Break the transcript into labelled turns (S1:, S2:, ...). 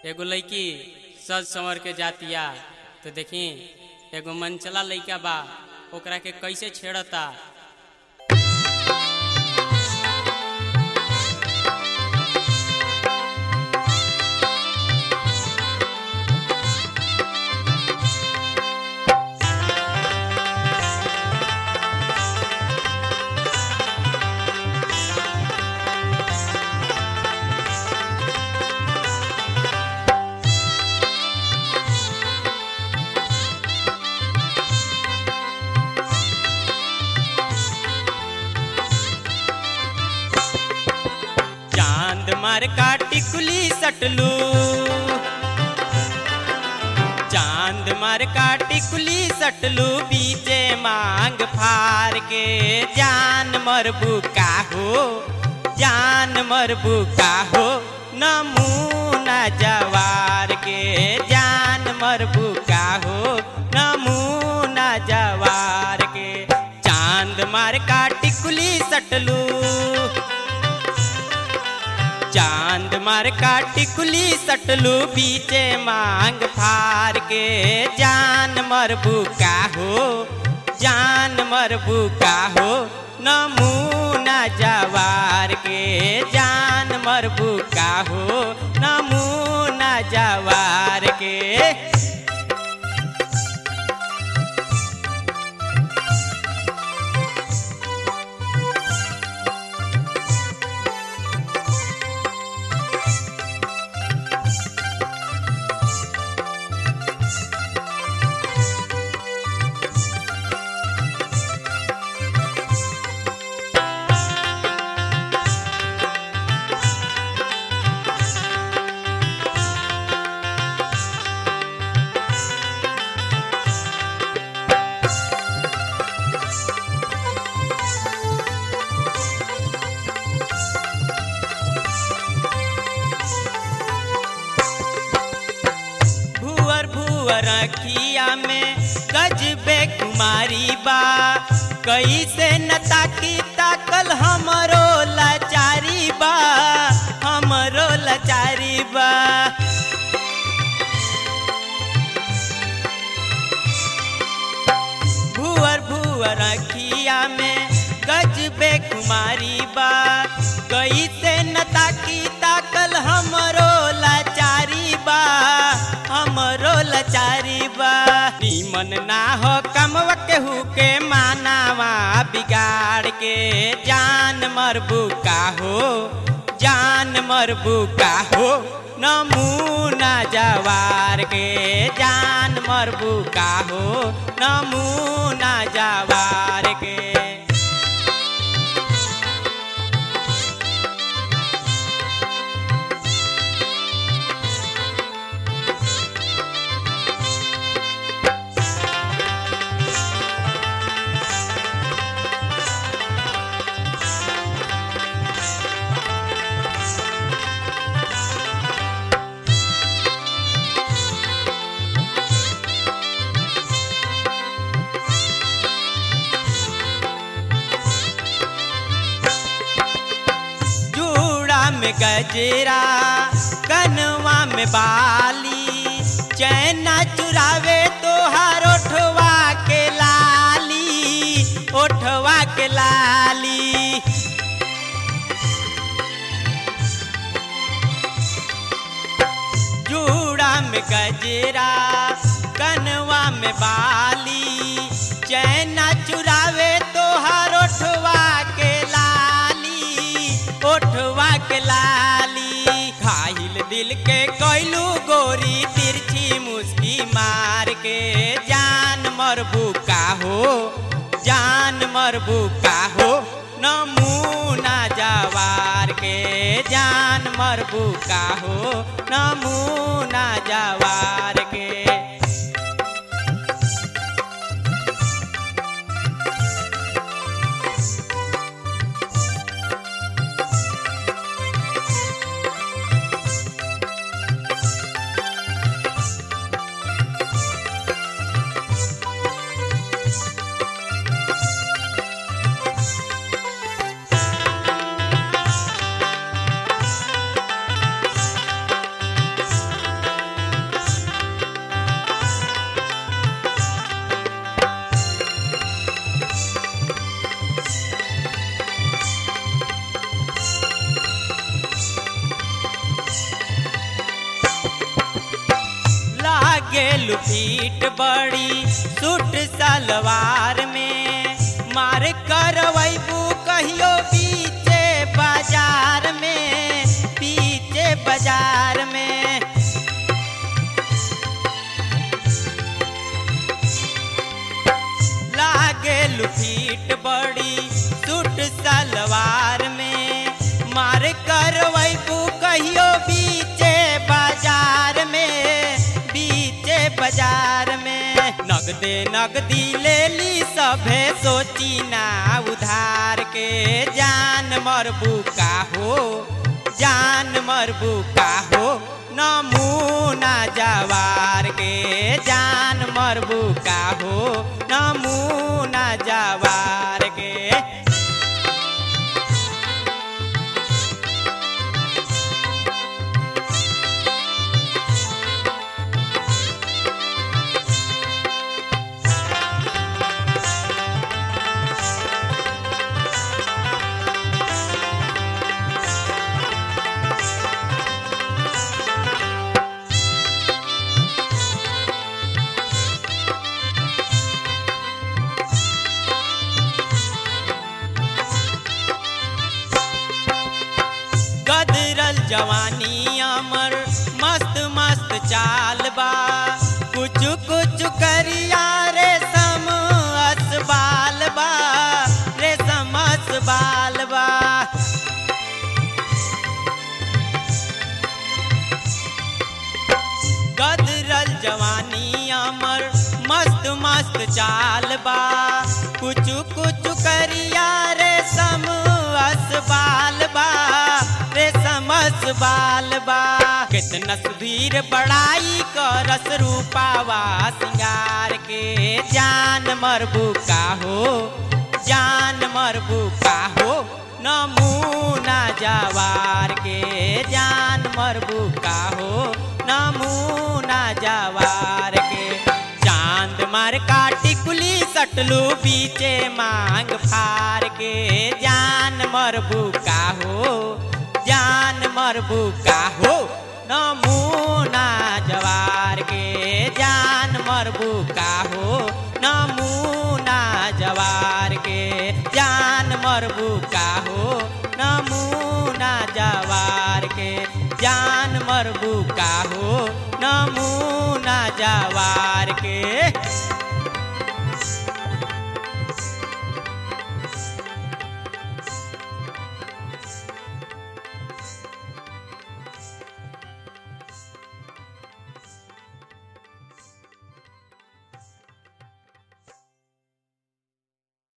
S1: एगो लड़की सज संवर के जातिया तो देखी एगो मनचला लड़का बा ओकरा के कैसे छेड़ता चांद मार का टिकुली सटलू चांद मार का टिकुली सटलू बीचे मांग फार के जान मरबू का हो जान मरबू का हो नमूना जवार के जान मरबू का हो नमूना जवार के चांद मार का टिकुली सटलू चांद मार का टिकुली सटलू बीचे मांग फार के जान मरबू का हो जान मरबू का हो नमूना जवार के जान मरबू का हो नमूना जवार के भुअर भुअर अखिया में गजबे कुमारी बा कैसे न ताकी ताकल हमरो लाचारी बा हमरो लाचारी बा भुअर भुअर अखिया में गजबे कुमारी बा कैसे न ताकी ताकल हमरो लाचारी बा हमरो लाचारी बा नीमन ना हो कमवा केहू के मानावा बिगाड़ के जान मरबू का हो जान मरबू का हो नमूना जवार के जान मरबू का हो नमूना जवार के जूड़ा में गजरा कनवा में बाली चैना चुरावे तो हर ओठवा के लाली ओठवा के लाली जूड़ा में गजरा कनवा में बाली चैना चुरावे तो हर ओठवा के लाली ओठवा के लाली खाइल दिल के कैलू गोरी तिरछी मुस्की मार के जान मरबू का हो जान मरबू का हो नमूना जवार के जान मरबू का हो नमूना जवार के
S2: लुपीट बड़ी सूट सलवार में मार करवैबू कहियो पीछे बाजार में पीछे बाजार में लागे लुफीट बड़ी सूट सलवार में मार करवैबू कहियो बीचे बाजार में बीचे बाजार में नगदे नगदी ले ली सभे सोची ना उधार के जान मरबू का हो जान मरबू का हो नमूना जवार के जान मरबू का हो नमूना जवार के गदरल जवानी अमर मस्त मस्त चाल बा कुछ कुछ करिया रे सम असबाल बा रे सम असबाल बा गदरल जवानी अमर मस्त मस्त चाल बा कुछ कुछ करिया रे सम असबाल बा रे समस बाल बा कितना सुधीर बड़ाई करस रूपावा सिंगार के जान मरबू का हो जान मरबू का हो नमूना जवार के जान मरबू का हो नमूना जवार के चांद मार काटी कुली सटलू पीछे मांग फार के जान मरबू का हो जान मरबू का हो नमूना जवार के जान मरबू का हो नमूना जवार के जान मरबू का हो नमूना जवार के जान मरबू का हो नमूना जवार के